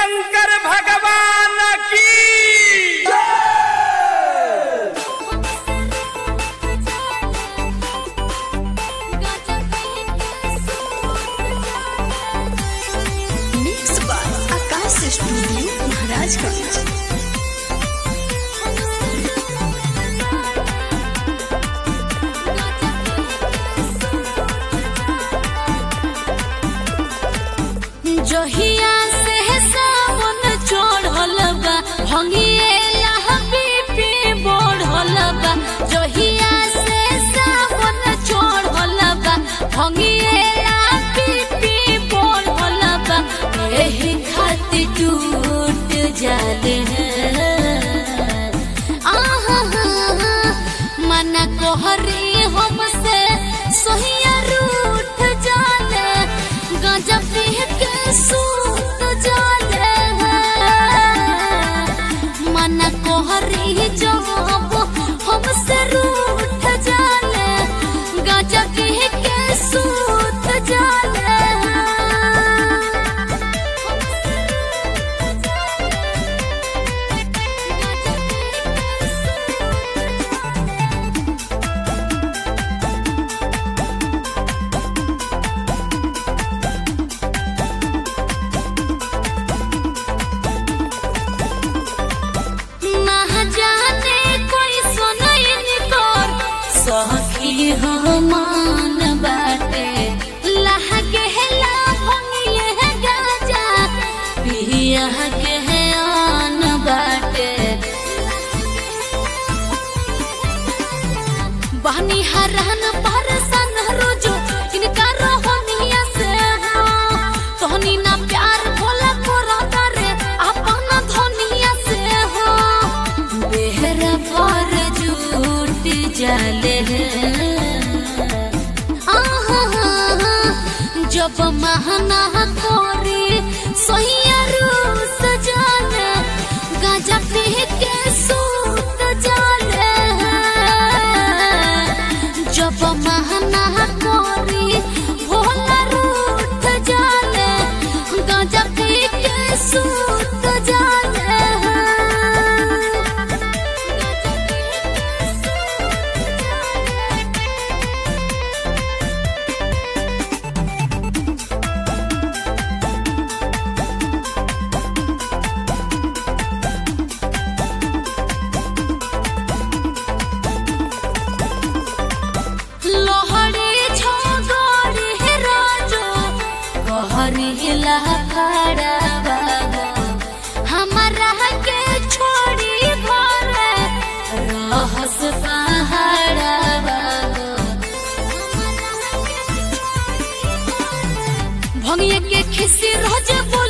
शंकर भगवान की mix by Akash studio Maharajganj जहिया से सावन चढ़ल बा भंगिएला बीपी बढ़ल बा जहिया से सावन चढ़ल बा भंगिएला बीपी बढ़ल बा एही खातिर टूट जाले आहा मन कोहरी हमसे सोहिया रूठ जाले गांजा पी के सूत जाले मन कोहरी जब हमसे रूठ जाले गांजा पी के सूत जाले ना जाने कोई सुनैन कर सखी हमान बाटे लहके ला भंगिए गाजा पिया के आन बाटे बहनी हरहन परसन रोजो इनका रोहनिया से हो तोहनी ना प्यार भोला कोरा रे अपन धनिया से हो बेहरा पर झूठ जाले आहा जब महना कोरी सोहिया रूस जाले गाजा पी के सूत जाले जब महना कोरी भोला रूठ जाले गाजा पी के सूत जाले लोहड़ी छोगोड़ी राजो कहरी हिला खड़ा बागो हमारा के छोड़ी घरे रहस पहाड़ा बागो भंगिए के खिसी रोज